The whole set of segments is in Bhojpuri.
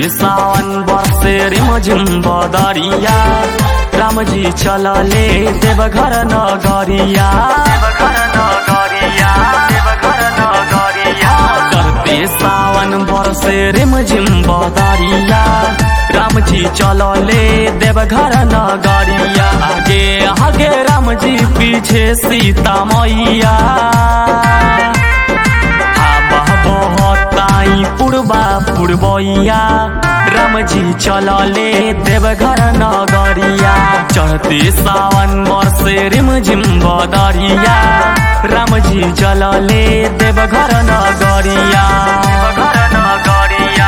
सावन बरसे रिमझिम बदरिया रामजी चलले देवघर नगरिया देवघर नगरिया देवघर नगरिया करते सावन बरसे रिमझिम बदरिया रामजी चलले देवघर नगरिया आगे आगे रामजी पीछे सीता मैया हवा बहताई पुरबा पुरबैया रामजी चलले देवघर नगरिया चढ़ते सावन वर्षे रिमझिम बदरिया रामजी चलले देवघर नगरिया देवघर नगरिया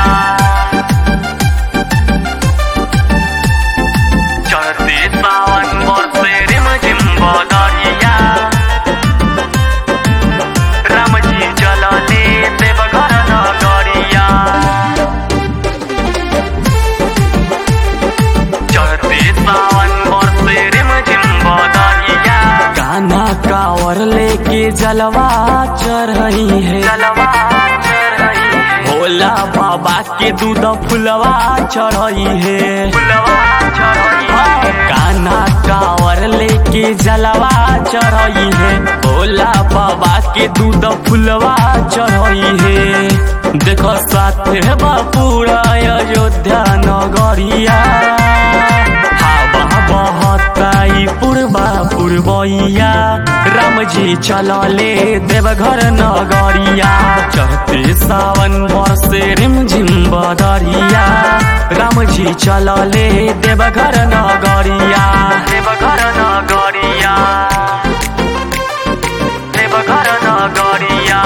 चढ़ते सावन वर्षे रिमझिम बदरिया रामजी चलले देवघर नगरिया चढ़ते सावन बरसे रिमझिम बदरिया गाना कावर लेके जलवा चढ़ई है जलवा चढ़ई है भोला बाबा के दूध फुलवा चढ़ई है फुलवा चढ़ई है गाना कावर लेके जलवा चढ़ई है भोला बाबा के दूध फुलवा चढ़ई है देखो साथे बापूरा अयोध्या नगरिया हवा बहताई पूर्वा पूर्वैया रामजी चलले देवघर नगरिया चढ़ते सावन वर्षे रिमझिम बदरिया रामजी चलले देवघर नगरिया देवघर नगरिया देवघर नगरिया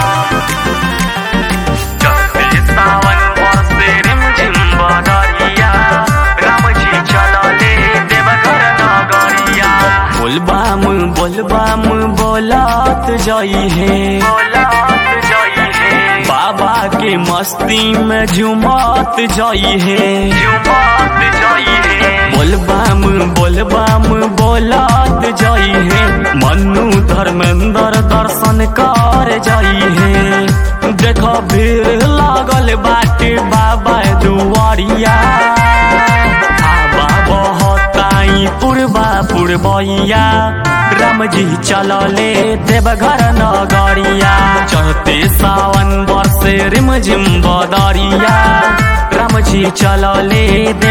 चढ़ते सावन वर्षे रिमझिम बदरिया रामजी चलले देवघर नगरिया बोलबाम बोलबाम बोलत जई है बोलत जई है बाबा के मस्ती में झुमत जई है झुमत जई है बोलबाम बोलबाम बोलत जई है मनु धर्मेंद्र दर्शन कर जई है देखो भीड़ लागल बाटे बाबा दुआरिया हवा बहताई पूर्वा पूर्वैया रामजी चलले देवघर नगरिया चढ़ते सावन वर्षे रिमझिम बदरिया रामजी चलले